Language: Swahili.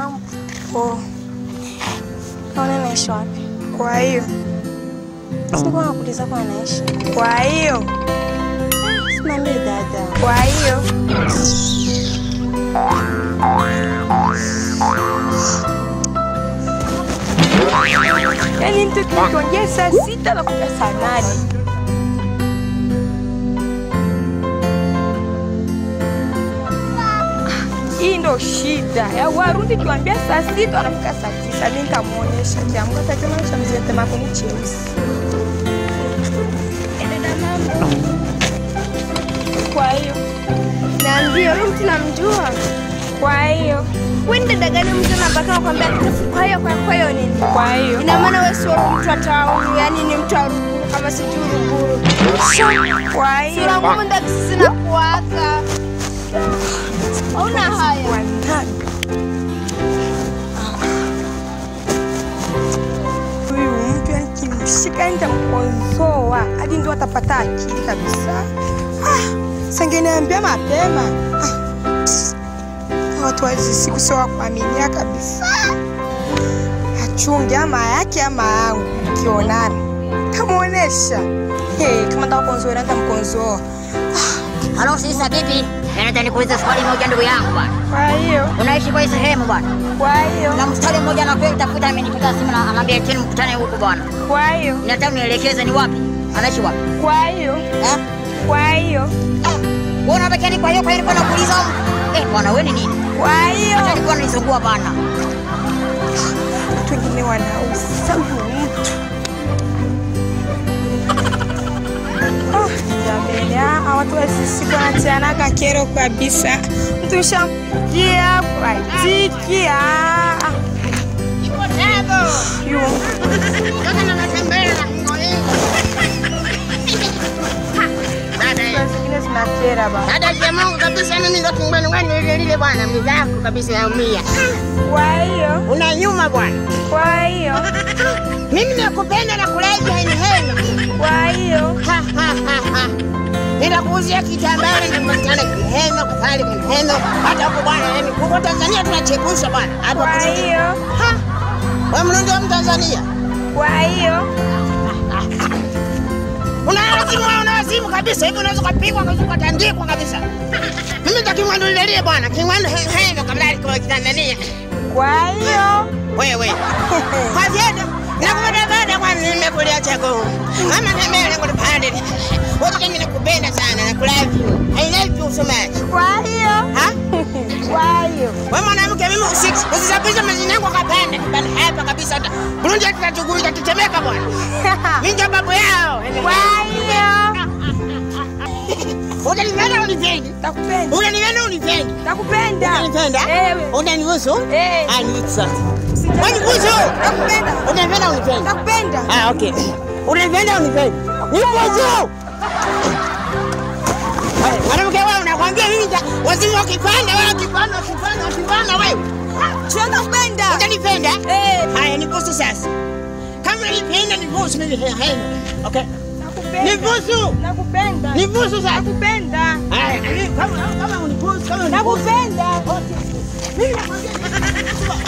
mambo. Naona naishi wapi? Kwa hiyo Sikuwa nakuuliza kwa naishi. kwa hiyo Simambie dada. kwa hiyo yaani mtu tukiongea saa sita nakuja saa nane hii ndo shida ya Warundi. Kiwambia saa sita wanafika saa tisa. Mi nitamuonyesha kiamka takionyesha mzee temakuni cheusi. Kwa hiyo Naambia huyu mtu namjua. kwa hiyo Wewe ni dada gani mtu anabaka nakwambia kwa hiyo kwa kwa hiyo nini? kwa hiyo Ina maana wewe sio mtu wa tauni, yani ni mtu wa Ruguru kama sijui Ruguru. kwa hiyo Sura ngumu ndio sisi na kuwaka. Hauna haya. Wanani? Huyu mtu nikimshika nitamkonzoa hadi ndio atapata akili kabisa. Ah, sangeniambia mapema. Ah, watu wa hizi siku sio wa kuaminia kabisa. Achunge ama yake ama yangu, kionana tamuonesha. Hey, kama nataka konzoa nitamkonzoa. Halo sisa, vipi? Nataka nikuulize swali moja ndugu yangu bwana. Kwa hiyo, Unaishi kwa hii sehemu bwana? kwa hiyo, Na mstari mmoja na kweli tafuta amenipiga simu na anambia tena mkutane huku bwana. kwa hiyo, Nataka unielekeze ni wapi? Anaishi wapi? kwa hiyo, Eh? kwa hiyo, Wewe unataka ni kwa hiyo kwa hiyo nilikuwa nakuuliza. Eh, bwana wewe ni nini? kwa hiyo. Acha nilikuwa nanisugua bwana. watu wengine wanauza huyu mtu. Ah, jamani, ah, watu wasisiku wanatianaga kero kabisa. Mtu shamkia kwaitiki yu zingine zinakera ba. Dada ya Mungu kabisa, mimi ndo kimbwani wani lile lile bwana, mizako kabisa naumia. Kwa hiyo, Una nyuma bwana, kwa hiyo, mimi nakupenda na kulaji heni heni. kwa hiyo, Ha, ha, ha, ha. Nitakuuzia kitambaa na kupatikana kiheno kukali kiheno hata huko bwana, yani huko Tanzania tunachepusha bwana. Hapa kwa kuna- hiyo, Ha. Wewe mrundi wa Mtanzania. kwa hiyo, Una wazimu wewe, una wazimu kabisa. Hivi unaweza kupigwa unaweza kutandikwa kabisa. Mimi nitakimwandu lile lile bwana, kimwandu heno kabla alikuwa Tanzania. kwa hiyo, Wewe. Kwa vyeda. Nakupenda baada kwa nimekulia chako. Mama tembea kwa pande. Wote mimi nakupenda sana na love you. I love you so much. kwa hiyo, Ha? kwa hiyo, Wewe mwanamke mimi usiki. Usisapishe majina yangu kwa pande. Bali hapa kabisa hata. Burundi tutachugulika tutemeka bwana. Mimi ndio babu yao. kwa hiyo, Unanipenda unipendi? nakupenda, Unanipenda unipendi? nakupenda. Unanipenda? Ewe. Unanihusu? Eh. Ah, nihusu sasa. Unanihusu? Nakupenda, Unanipenda unipendi? nakupenda. Ah, okay. Unanipenda unipendi? Nihusu? Haya, Mwanamke wewe unakwambia mimi nita- wazimu wakipanda wewe wakipanda wakipanda wakipanda wewe. Sio nakupenda. Utanipenda? Eh. Haya nibusu sasa. Kama unanipenda nibusu mimi he- he. Okay. Nakupenda. Nibusu. Nakupenda. Nibusu sasa. Nakupenda. Haya, kama kama unibusu kama unibusu. Nakupenda. Mimi nakwambia